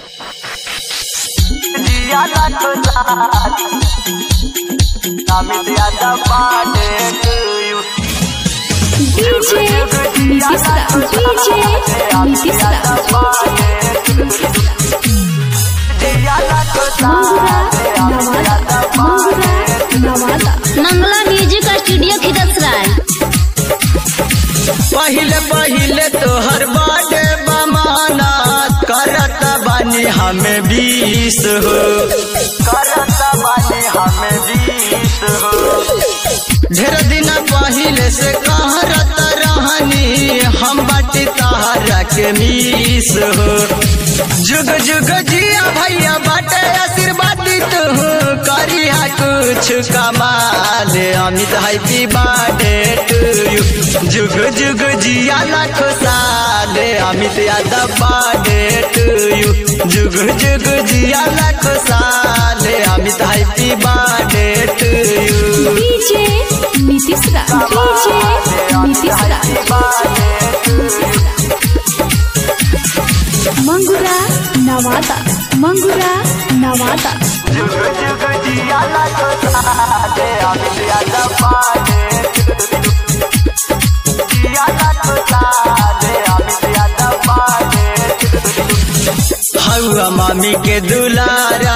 जिया लाखो साथ अमित यादव पाटे to you. DJ Nitish Raj. DJ Nitish Raj. जिया लाखो Mangura साथ Amit Nawada. Yadav Mangura Nawada. Mangala music studio Khidsarai पहिले पहिले तोहर बाटे बमाना करत बानी हमें बीस हो करत बानी हमें बीस हो ढेर दिन पहिले से कहरत रहनी हम बाटी तहरा के मीस हो जुग जुग जिया भैया बाटे आशीर्वाद तू करिया कुछ कमाल Amit happy birthday to you जुग जुग जिया लाख साल Amit Yadav birthday to you जुग जुग जिया लाख साल Amit happy birthday to you DJ Nitish Raj. DJ Nitish Raj. Mangura Nawada. Mangura Nawada. जुग जुग जिया लाखो साथ अमित यादव पाटे जिया लाखो साथ अमित यादव पाटे हौआ मामी के दुलारा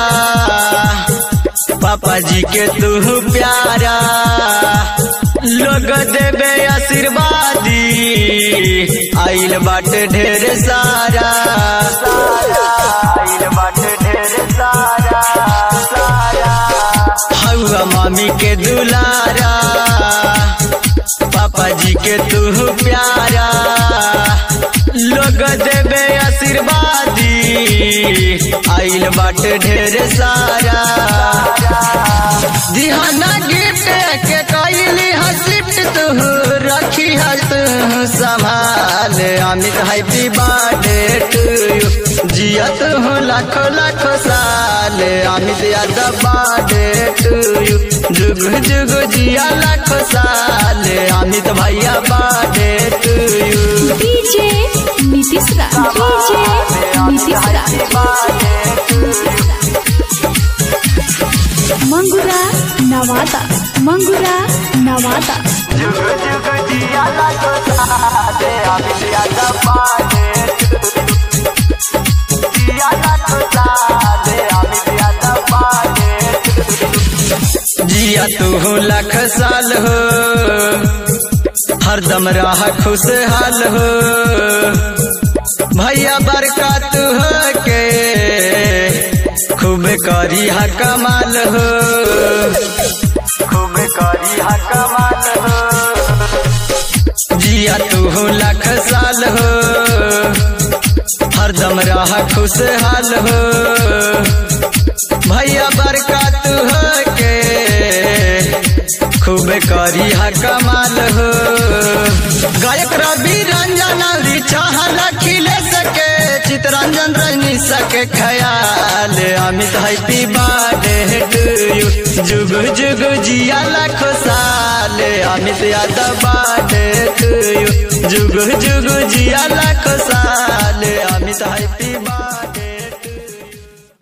पापा जी के तू प्यारा लोग देवे आशीर्वादी आइल बाटे ढेर सारा सारा आइल बाटे ढेर सारा सारा हौआ मामी के दुलारा पापा जी के तू प्यारा लोग देवे आशीर्वादी आइल बाटे ढेर सारा दिहाना गिफ्ट के कैली हसिफ्ट तू रखी हस संभाल Amit happy birthday to you जियत हूँ लाखों लाखों साल Amit Yadav birthday to you जुग जुग जिया लाखों साल अमित भैया birthday to you DJ Nitish Raj. DJ Nitish Raj. Mangura Nawada. Mangura Nawada. जुग जुग जिया लाखो साथ अमित यादव पाटे जिया लाखो साथ अमित यादव पाटे जिया तू लाख साल हो हरदम रह खुशहाल हो भैया बरकत हो के खूब करी हा कमाल हो खूब करी हा कमाल हो जिया तू लाख साल हो हरदम रह खुशहाल हो भैया बरकत हो के खूब करी हा कमाल हो गायक रवि रंजन चाहल खिले सके चितरंजन रजनी सके ख्याल Amit happy birthday to you जुग जुग जिया लाखो साल Amit Yadav birthday to you जुग जुग जिया लाखो साल अमित हैप्पी बर्थडे